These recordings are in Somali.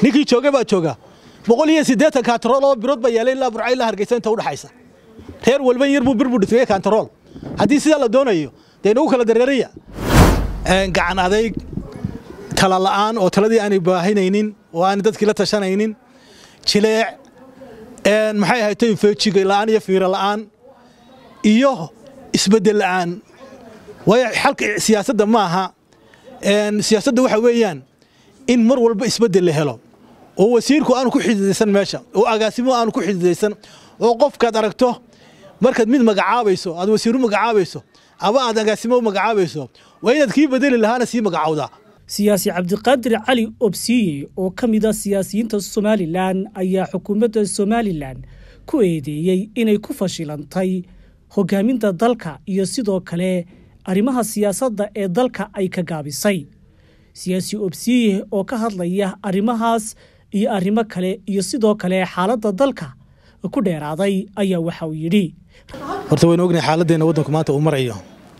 ninkii joogay baa jooga boqol iyo siddeetan kaantarool oo birood baa yaalay ilaa burca ilaa hargeysa inta udhaxaysa reer walba yar buu bir buu dhismay kaantarool haddii sidaa la doonayo dee inagu kala dareeraya gacan adayg tala la'aan oo taladii aanay baahinaynin oo aanay dadkii la tashanaynin jileec maxay ahayd feejiga la'aan iyo fiiro la'aan iyo isbeddel la'aan waayo xalka siyaasadda ma aha siyaasadda waxa weeyaan in mar walba isbeddel la helo oo wasiirku aanu ku xididaysan meesha oo agaasimo aanu ku xididaysan oo qofkaad aragto markaad mid magacaabayso aad wasiiru magacaabayso aba aad agaasimo magacaabayso waa inaad kii bedeli lahaana sii magacawdaa siyaasi cabdiqaadir cali obsiye oo ka mid a siyaasiyiinta somalilan ayaa xukuumadda somalilan ku eedeeyey inay ku fashilantay hogaaminta dalka iyo sidoo kale arrimaha siyaasadda ee dalka ay ka gaabisay siyaasi obsiye oo ka hadlaya arrimahaas iyo arrimo kale iyo sidoo kale xaaladda dalka ku dheeraaday ayaa waxa uu yidhi horta waynu ognahay xaaladdeena waddanku maanta uu marayo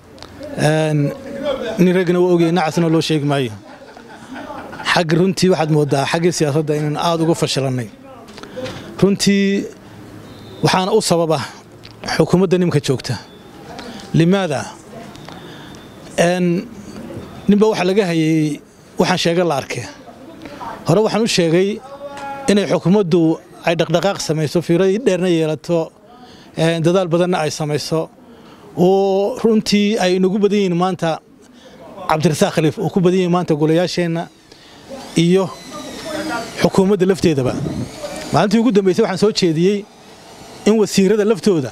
nin raggana waa ogyahay nacasna loo sheegi maayo xagga runtii waxaad moodaa xaggii siyaasadda inaan aada uga fashilannay runtii waxaana u sababa xukuumadda nimka joogta limaada ninba waxa laga hayay waxaan sheega la arkay hore waxaan u sheegay inay xukuumaddu ay dhaqdhaqaaq samayso fiiro dheerna yeelato dadaal badanna ay samayso oo runtii ay inagu badan yihiin maanta cabdirasaaq khaliif oo ku badan yihiin maanta golayaasheenna iyo xukuumadda lafteedaba maalintii ugu dambaysay waxaan soo jeediyey in wasiirada laftooda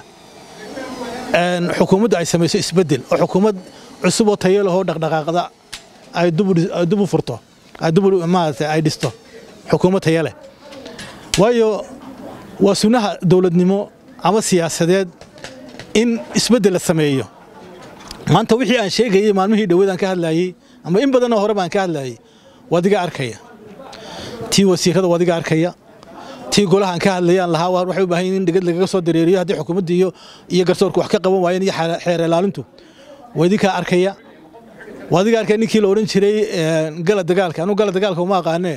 xukuumaddu ay samayso isbeddel oo xukuumad cusub oo tayo lahoo dhaqdhaqaaqda ay dubu furto maarata ay dhisto xukuumad tayo leh waayo waa sunnaha dowladnimo ama siyaasadeed in isbeddel la sameeyo maanta wixii aan sheegayey maalmihii dhoweed aan ka hadlaayey ama in badanoo hore baan ka hadlaayey wadiga arkaya tii wasiirada wadiga arkaya tii golahaan ka hadlayaan lahaa waxay u baahan yihin in dhegad lagaga soo dareeriyo haddii xukuumadda iyo iyo garsoorku wax ka qaban waayeen iyo xeer ilaalintu wadikaa arkaya wadiga arkaya ninkii la odhan jiray gala dagaalka anugu gala dagaalka uma aqaanee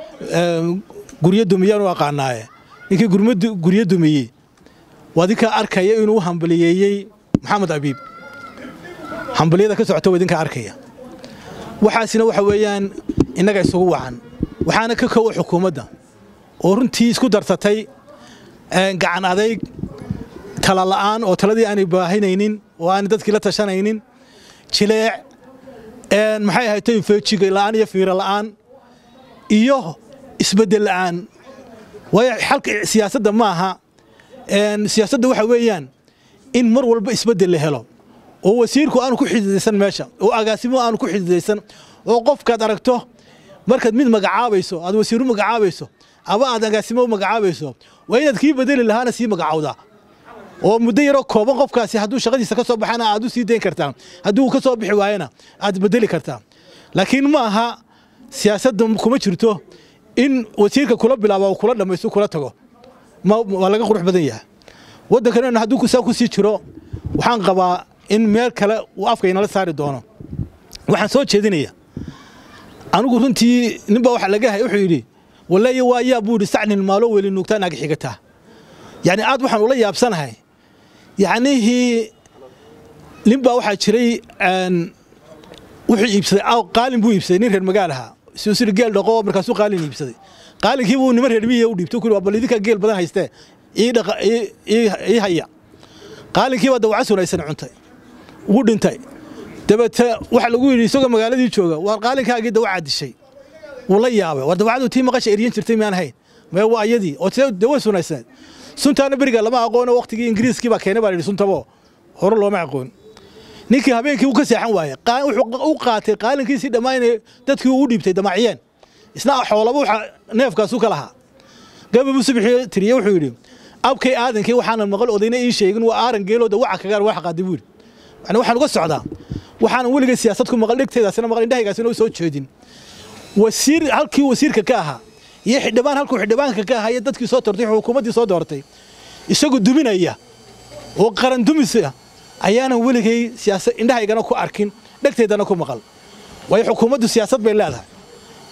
guryo dumiyaan u aqaanaaye ninkii guryo dumiyey wadinkaa arkaya inuu hambaliyeeyey maxamed abiib hambaliyada ka socota wadinkaa arkaya waxaasina waxa weeyaan innaga isugu wacan waxaana ka kowa xukuumadda oo runtii isku darsatay gacan adayg tala la'aan oo taladii aanay baahinaynin oo aanay dadkii la tashanaynin jileec maxay ahayd feejiga la'aan iyo fiiro la'aan iyo isbeddel la'aan waayo xalka siyaasadda ma aha siyaasadda waxa weeyaan in mar walba isbeddel la helo oo wasiirku aanu ku xididaysan meesha oo agaasimo aanu ku xididaysan oo qofkaad aragto markaad mid magacaabayso aad wasiiru magacaabayso aba aad agaasimo magacaabayso waa inaad kii bedeli lahaana sii magacawdaa oo muddo yaroo kooban qofkaasi hadduu shaqadiisa ka soo baxana aad u sii dayn kartaa hadduu ka soo bixi waayana aad bedeli kartaa laakiin ma aha siyaasadda kuma jirto in wasiirka kula bilaaba oo kula dhammaysto kula tago waa laga qurux badan yahay waddankan hadduu saa ku sii jiro waxaan qabaa in meel kale uu afka inala saari doono waxaan soo jeedinaya anigu runtii ninbaa waxa laga hay wuxuu yidhi wallaahi waa yaa buu yidhi sacnin maalo weli nuugtaa naga xigataa yacni aad waxaan ula yaabsanahay yacnihii ninbaa waxaa jiray wuxuu iibsaday qaalin buu iibsaday nin reer magaalaha siri geel dhaqo markaasuu qaalin iibsaday qaalinkii buu niman reer miyiga u dhiibtay ku bal idinkaa geel badan haystee ii haya qaalinkii baa dawaca sunaysan cuntay ugu dhintay dabeete waxa lagu yidhi isagoo magaaladii jooga waar qaalinkaagii dawacaa dishay wuu la yaabay war dawacadu tii maqasha eryan jirtay miyaan hayn mee waa ayadii oo dawa sunaysaneed suntaana beriga lama aqoono waqtigii ingiriiskii baa keenay baa yidhi suntabo hore looma aqoon ninkii habeenkii uu ka seexan waayey wuxuu u qaatay qaalinkiisii dhammaanay dadkii uu u dhiibtay damacyeen isna xoolaba waxa neefkaasu ka lahaa gababuu subixii tiriye wuxuu yidhi abkay aadankii waxaanan maqal odayna ii sheegin waa aaran geeloo dawaca kagaan wax qaaday buu yidhi yani waxaan uga socdaa waxaanan weligay siyaasad ku maqal dhegteedaasina maqal indhahaygaasina u soo jeedin wasiir halkii wasiirka ka ahaa iyo xildhibaan halkuu xildhibaanka ka ahaa iyo dadkii soo doortay xukuumaddii soo doortay isagoo duminaya oo qaran dumisa ayaanan weligay siyaasad indhahaygana ku arkin dhegteedana ku maqal waayo xukuumaddu siyaasad bay leedahay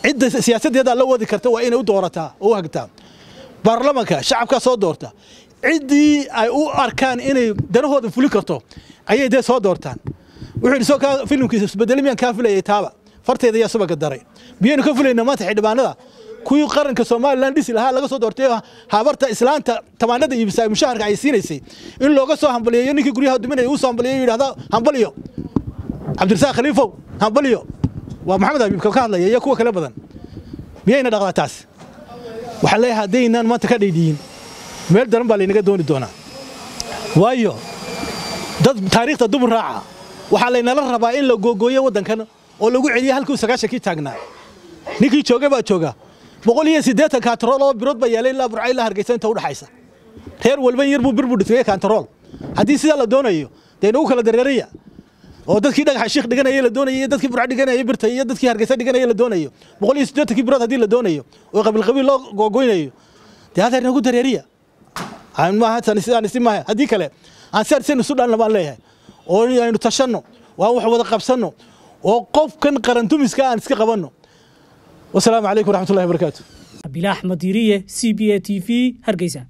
cidda siyaasaddeeda la wadi karta waa inay u doorataa oo u hagtaa baarlamanka shacabkaa soo doorta ciddii ay u arkaan inay danahooda fulin karto ayay dee soo doortaan wuxuu yidhi soo kaa filimkiisa isbedeli miyaan kaa filayay taaba farteeda ayaa subaga daray miyaynu ka filayna maanta xildhibaanada kuwii qaranka somalilan dhisi lahaa laga soo doortay habarta islaanta tamaanada iibisa mushaharka ay siinaysay in looga soo hambaliyeeyo ninkii guryaha duminaya uu soo hambaliyeyo yidhahda hambaliyo cabdirasaaq khaliifow hambaliyo waa maxamed habiibka ka hadlaya iyo kuwa kale badan miyayna dhaqdaa taas waxaan leeyahay haddaynaan maanta ka dhaydhiyin meel daran baa laynaga dooni doonaa waayo dad taariikhda dubur raaca waxaa laynala rabaa in la googooyo waddankan oo lagu celiyo halkuu sagaashankii taagnaa ninkii joogay baa jooga boqol iyo siddeetan kaantarool oo birood baa yaalay ilaa burca ilaa hargeysa inta udhaxaysa reer walba yar buu bir buu dhismaya kaantarool haddii sidaa la doonayo dee inagu kala dareeraya oo dadkii dhagaxa shiikh dhiganaya la doonayo iyo dadkii burca dhiganaya birta iyo dadkii hargeysa dhiganaya la doonayo boqol iyo siddeetankii birood haddii la doonayo oo qabiil qabiil loo googoynayo dee hadeer inagu dareeriya maaha sidaan isi maaha haddii kale aan si arsen isu dhalna baan leeyahay oo aynu tashanno waan wax wada qabsanno oo qofkan qarandumiska aan iska qabanno wasalaamu calaykum waraxmatullahi wabarakaatu abilah axmed yiriye c b a t v hargeysa